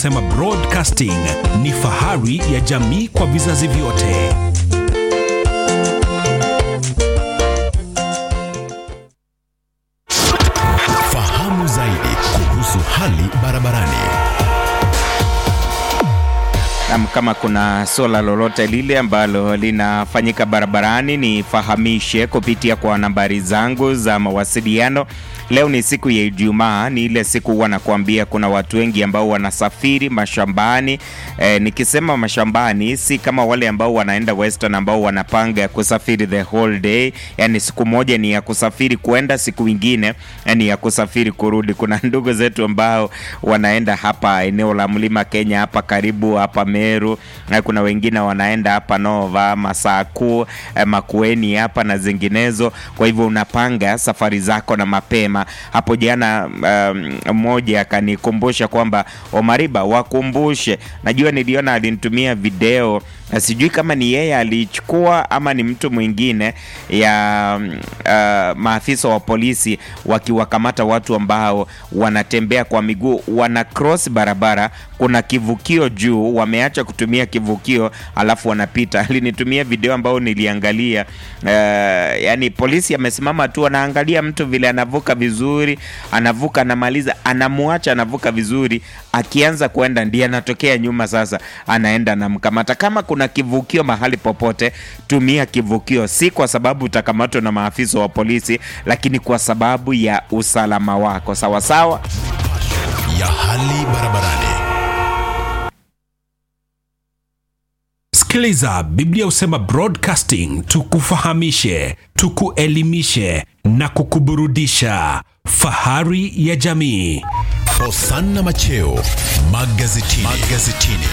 Husema Broadcasting ni fahari ya jamii kwa vizazi vyote. Fahamu zaidi kuhusu hali barabarani. Nam, kama kuna swala lolote lile ambalo linafanyika barabarani, nifahamishe kupitia kwa nambari zangu za mawasiliano. Leo ni siku ya Ijumaa, ni ile siku huwa nakuambia kuna watu wengi ambao wanasafiri mashambani. E, nikisema mashambani si kama wale ambao wanaenda Western ambao wanapanga kusafiri the whole day, yani siku moja ni ya kusafiri kwenda, siku ingine ni ya kusafiri kurudi. Kuna ndugu zetu ambao wanaenda hapa eneo la Mlima Kenya hapa karibu hapa Meru, na kuna wengine wanaenda hapa Nova, Masaku, eh, Makueni hapa na zinginezo. Kwa hivyo unapanga safari zako na mapema. Hapo jana mmoja um, akanikumbusha kwamba Omariba, wakumbushe. Najua niliona alinitumia video na sijui kama ni yeye alichukua ama ni mtu mwingine ya uh, maafisa wa polisi wakiwakamata watu ambao wanatembea kwa miguu, wana cross barabara, kuna kivukio juu, wameacha kutumia kivukio alafu wanapita. Alinitumia video ambayo niliangalia. Uh, yani polisi amesimama tu anaangalia mtu vile anavuka vizuri, anavuka, anamaliza, anamwacha anavuka vizuri, akianza kwenda ndiye anatokea nyuma, sasa anaenda anamkamata. Kama kuna kivukio mahali popote, tumia kivukio, si kwa sababu utakamatwa na maafisa wa polisi, lakini kwa sababu ya usalama wako. Sawa sawa. ya hali barabarani. Sikiliza, Biblia husema Broadcasting, tukufahamishe, tukuelimishe na kukuburudisha. Fahari ya jamii. Hosanna Macheo magazetini. magazetini.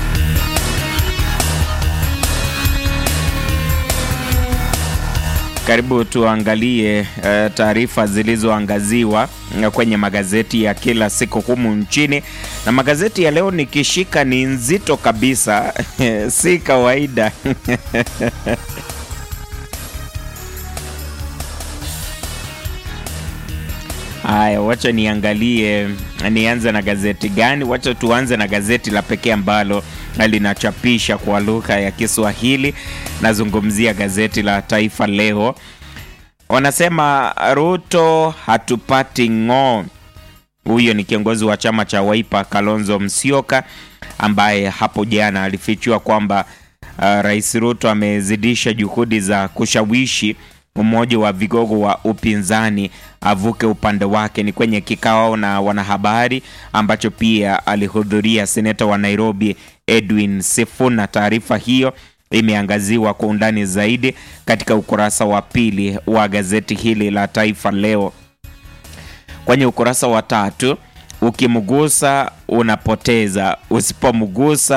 Karibu tuangalie uh, taarifa zilizoangaziwa uh, kwenye magazeti ya kila siku humu nchini, na magazeti ya leo nikishika ni nzito kabisa si kawaida Haya, wacha niangalie, nianze na gazeti gani? Wacha tuanze na gazeti la pekee ambalo linachapisha kwa lugha ya Kiswahili. Nazungumzia gazeti la Taifa Leo. Wanasema Ruto hatupati ng'oo. Huyo ni kiongozi wa chama cha Wiper Kalonzo Musyoka, ambaye hapo jana alifichua kwamba uh, Rais Ruto amezidisha juhudi za kushawishi mmoja wa vigogo wa upinzani avuke upande wake. Ni kwenye kikao na wanahabari ambacho pia alihudhuria seneta wa Nairobi Edwin Sifuna. Taarifa hiyo imeangaziwa kwa undani zaidi katika ukurasa wa pili wa gazeti hili la Taifa Leo. Kwenye ukurasa wa tatu, ukimgusa unapoteza, usipomgusa